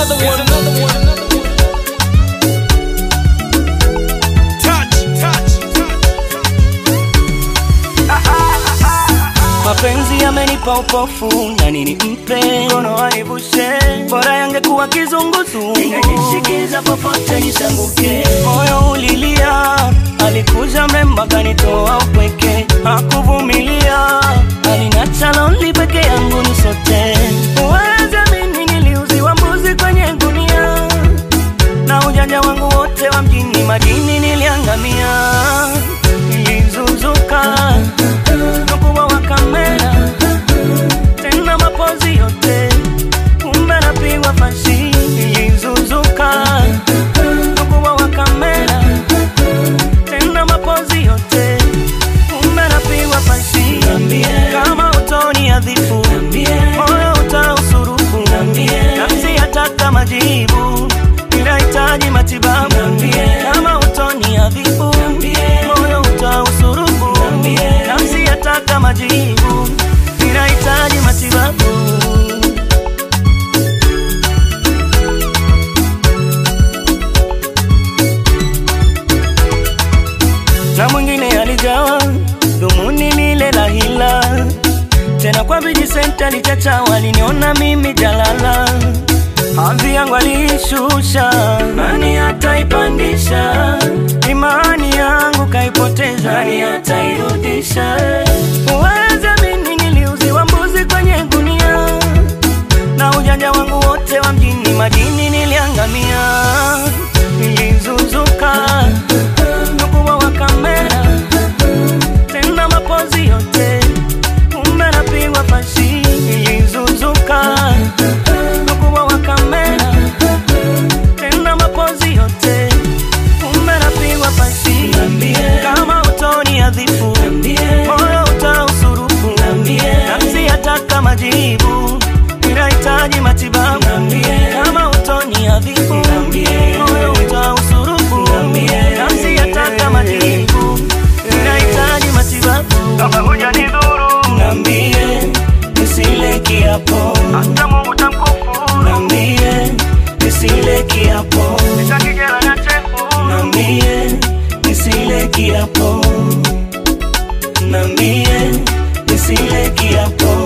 another one. Another one. Touch, touch, Mapenzi yamenipa upofu na nini mpe mkono wanivushe, bora yangekuwa kizunguzungu, ningeshikiza popote nisanguke. Moyo ulilia, alikuja mrembo akanitoa upweke, hakuvumilia, alinacha lonely peke yangu nisote. Uweze mimi niliuziwa mbuzi kwenye gunia, na ujanja wangu wote wa mjini madini niliangamia, nilizuzuka ukubwa wa kamera tena mapozi yote, kumbe napigwa fashi, nilizuzuka ukubwa wa kamera tena mapozi yote, kumbe napigwa fashi. Kama utoni adhifu, moyo utausurufu, nafsi yataka majibu, inahitaji matibabu. Kama utoni adhifu, moyo utausurufu, nafsi yataka majibu, inahitaji matibabu. na mwingine alijawa dhumuni lile la hila tena kwa vijisenta lichacha waliniona mimi jalala hadhi yangu aliishusha nani ataipandisha imani yangu kaipoteza nani atairudisha uweze mimi niliuziwa mbuzi kwenye gunia na ujanja wangu wote wa mjini madini niliangamia nilizuzuka ukubwa wa kamera tena mapozi yote kumbe napigwa fashi nilizuzuka ukubwa wa kamera tena mapozi yote kumbe napigwa fashi kama utoni adhifu moyo utausurufu nafsi yataka majibu inahitaji matibabu kama utoni adhifu moyo utausurufu nafsi yataka majibu inahitaji matibabu kama hujanidhuru nambie nisile kiapo hata Mungu tamkufuru nambie nisile kiapo nitakijela na chefu nambie nisile kiapo nambie nisile kiapo